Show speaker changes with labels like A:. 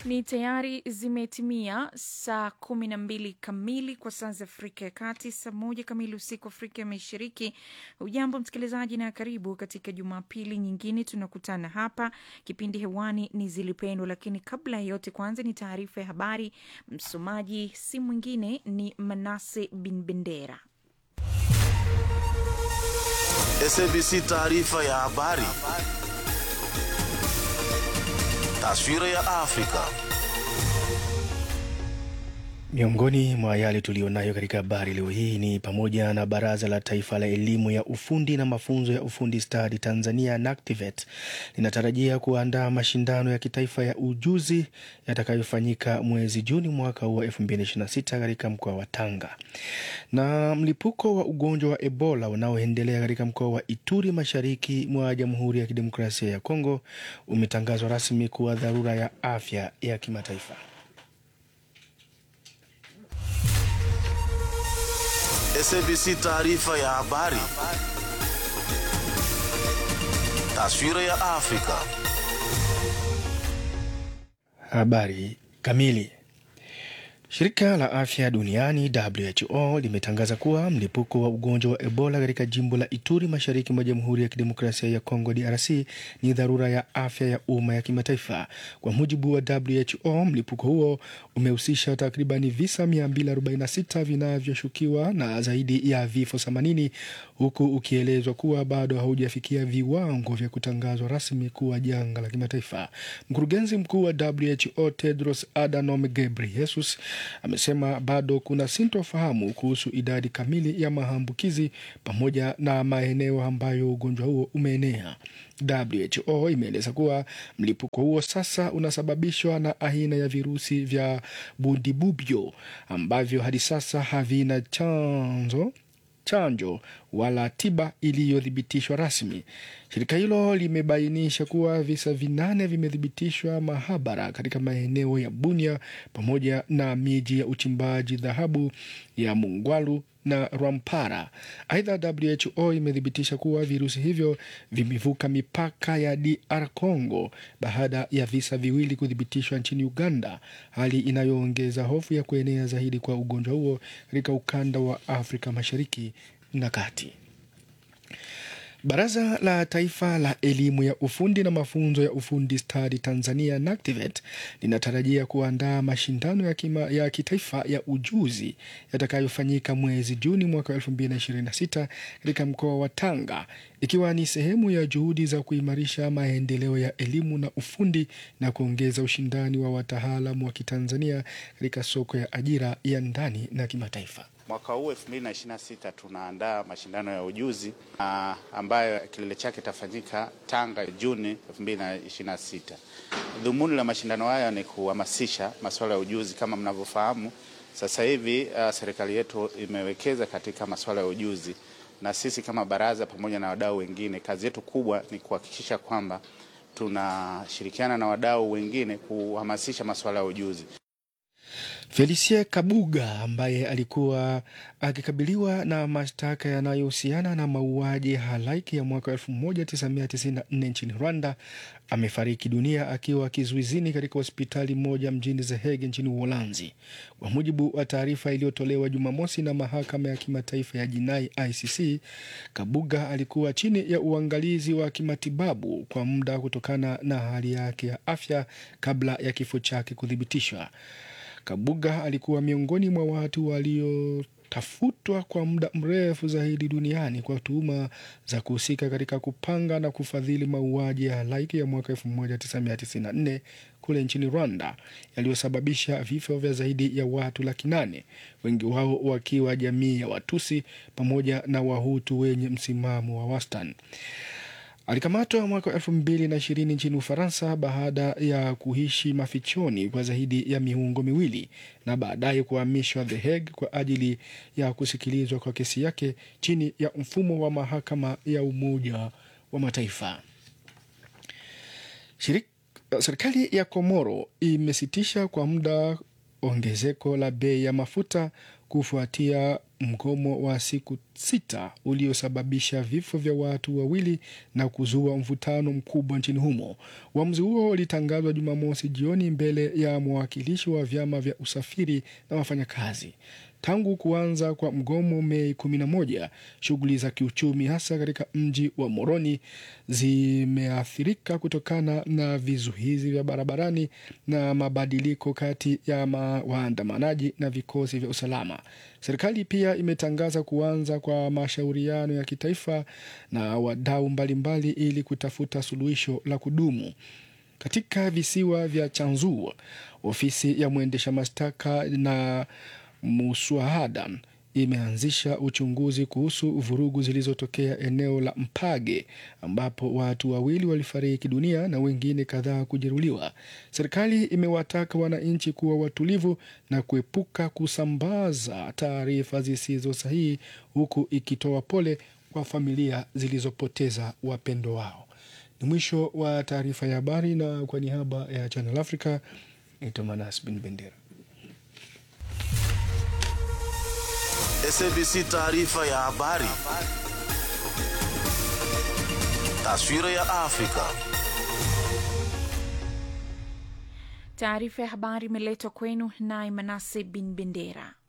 A: Ni tayari zimetimia saa kumi na mbili kamili kwa saa za Afrika ya Kati, saa moja kamili usiku Afrika ya Mashariki. Ujambo msikilizaji, na karibu katika Jumapili nyingine tunakutana hapa. Kipindi hewani ni Zilipendwa, lakini kabla ya yote, kwanza ni taarifa ya habari. Msomaji si mwingine ni Manase Bin Bendera.
B: SABC taarifa ya habari. Taswira ya Afrika.
C: Miongoni mwa yale tuliyonayo katika habari leo hii ni pamoja na Baraza la Taifa la Elimu ya Ufundi na Mafunzo ya Ufundi Stadi Tanzania NACTIVATE linatarajia kuandaa mashindano ya kitaifa ya ujuzi yatakayofanyika mwezi Juni mwaka huu wa 2026 katika mkoa wa Tanga. Na mlipuko wa ugonjwa wa Ebola unaoendelea katika mkoa wa Ituri mashariki mwa Jamhuri ya Kidemokrasia ya Kongo umetangazwa rasmi kuwa dharura ya afya ya kimataifa.
B: SABC taarifa ya habari. Taswira ya Afrika.
C: Habari kamili. Shirika la afya duniani WHO limetangaza kuwa mlipuko wa ugonjwa wa Ebola katika jimbo la Ituri mashariki mwa Jamhuri ya Kidemokrasia ya Kongo DRC ni dharura ya afya ya umma ya kimataifa. Kwa mujibu wa WHO, mlipuko huo umehusisha takribani visa 246 vinavyoshukiwa na zaidi ya vifo 80 huku ukielezwa kuwa bado haujafikia viwango vya kutangazwa rasmi kuwa janga la kimataifa. Mkurugenzi mkuu wa WHO Tedros Adhanom Ghebreyesus amesema bado kuna sintofahamu kuhusu idadi kamili ya maambukizi pamoja na maeneo ambayo ugonjwa huo umeenea. WHO imeeleza kuwa mlipuko huo sasa unasababishwa na aina ya virusi vya Bundibubyo ambavyo hadi sasa havina chanzo chanjo wala tiba iliyothibitishwa rasmi. Shirika hilo limebainisha kuwa visa vinane vimethibitishwa mahabara katika maeneo ya Bunia pamoja na miji ya uchimbaji dhahabu ya Mungwalu na Rwampara. Aidha, WHO imethibitisha kuwa virusi hivyo vimevuka mipaka ya DR Congo baada ya visa viwili kuthibitishwa nchini Uganda, hali inayoongeza hofu ya kuenea zaidi kwa ugonjwa huo katika ukanda wa Afrika Mashariki na Kati. Baraza la Taifa la Elimu ya Ufundi na Mafunzo ya Ufundi Stadi Tanzania NACTIVATE linatarajia kuandaa mashindano ya, kima, ya kitaifa ya ujuzi yatakayofanyika mwezi Juni mwaka 2026 katika mkoa wa Tanga ikiwa ni sehemu ya juhudi za kuimarisha maendeleo ya elimu na ufundi na kuongeza ushindani wa wataalamu wa Kitanzania katika soko ya ajira ya ndani na kimataifa.
D: Mwaka huu 2026 tunaandaa mashindano ya ujuzi uh, ambayo kilele chake itafanyika Tanga Juni 2026. Dhumuni la mashindano haya ni kuhamasisha masuala ya ujuzi. Kama mnavyofahamu sasa hivi uh, serikali yetu imewekeza katika masuala ya ujuzi, na sisi kama baraza pamoja na wadau wengine, kazi yetu kubwa ni kuhakikisha kwamba tunashirikiana na wadau wengine kuhamasisha masuala ya ujuzi.
C: Felicie Kabuga ambaye alikuwa akikabiliwa na mashtaka yanayohusiana na mauaji halaiki ya mwaka 1994 nchini Rwanda amefariki dunia akiwa kizuizini katika hospitali moja mjini The Hague nchini Uholanzi. Kwa mujibu wa taarifa iliyotolewa Jumamosi na mahakama ya kimataifa ya jinai ICC, Kabuga alikuwa chini ya uangalizi wa kimatibabu kwa muda kutokana na hali yake ya afya kabla ya kifo chake kuthibitishwa. Kabuga alikuwa miongoni mwa watu waliotafutwa kwa muda mrefu zaidi duniani kwa tuhuma za kuhusika katika kupanga na kufadhili mauaji ya halaiki ya mwaka 1994 kule nchini Rwanda yaliyosababisha vifo vya zaidi ya watu laki nane, wengi wao wakiwa jamii ya Watusi pamoja na Wahutu wenye msimamo wa wastani. Alikamatwa mwaka wa elfu mbili na ishirini nchini Ufaransa baada ya kuishi mafichoni kwa zaidi ya mihungo miwili na baadaye kuhamishwa The Hague kwa ajili ya kusikilizwa kwa kesi yake chini ya mfumo wa mahakama ya Umoja wa Mataifa. Shirik, serikali ya Komoro imesitisha kwa muda ongezeko la bei ya mafuta kufuatia mgomo wa siku sita uliosababisha vifo vya watu wawili na kuzua mvutano mkubwa nchini humo. Uamuzi huo ulitangazwa Jumamosi jioni mbele ya mwakilishi wa vyama vya usafiri na wafanyakazi. Tangu kuanza kwa mgomo Mei 11, shughuli za kiuchumi hasa katika mji wa Moroni zimeathirika kutokana na vizuizi vya barabarani na mabadiliko kati ya ma- waandamanaji na vikosi vya usalama. Serikali pia imetangaza kuanza kwa mashauriano ya kitaifa na wadau mbalimbali ili kutafuta suluhisho la kudumu. Katika visiwa vya Chanzu, ofisi ya mwendesha mashtaka na muswahada imeanzisha uchunguzi kuhusu vurugu zilizotokea eneo la Mpage ambapo watu wawili walifariki dunia na wengine kadhaa kujeruhiwa. Serikali imewataka wananchi kuwa watulivu na kuepuka kusambaza taarifa zisizo sahihi huku ikitoa pole kwa familia zilizopoteza wapendo wao. Ni mwisho wa taarifa ya habari, na kwa niaba ya Channel Africa naitwa Manas Bin Bendera.
B: SABC taarifa ya habari. Taswira ya Afrika.
A: Taarifa ya habari imeletwa kwenu naye Manase Bin Bendera.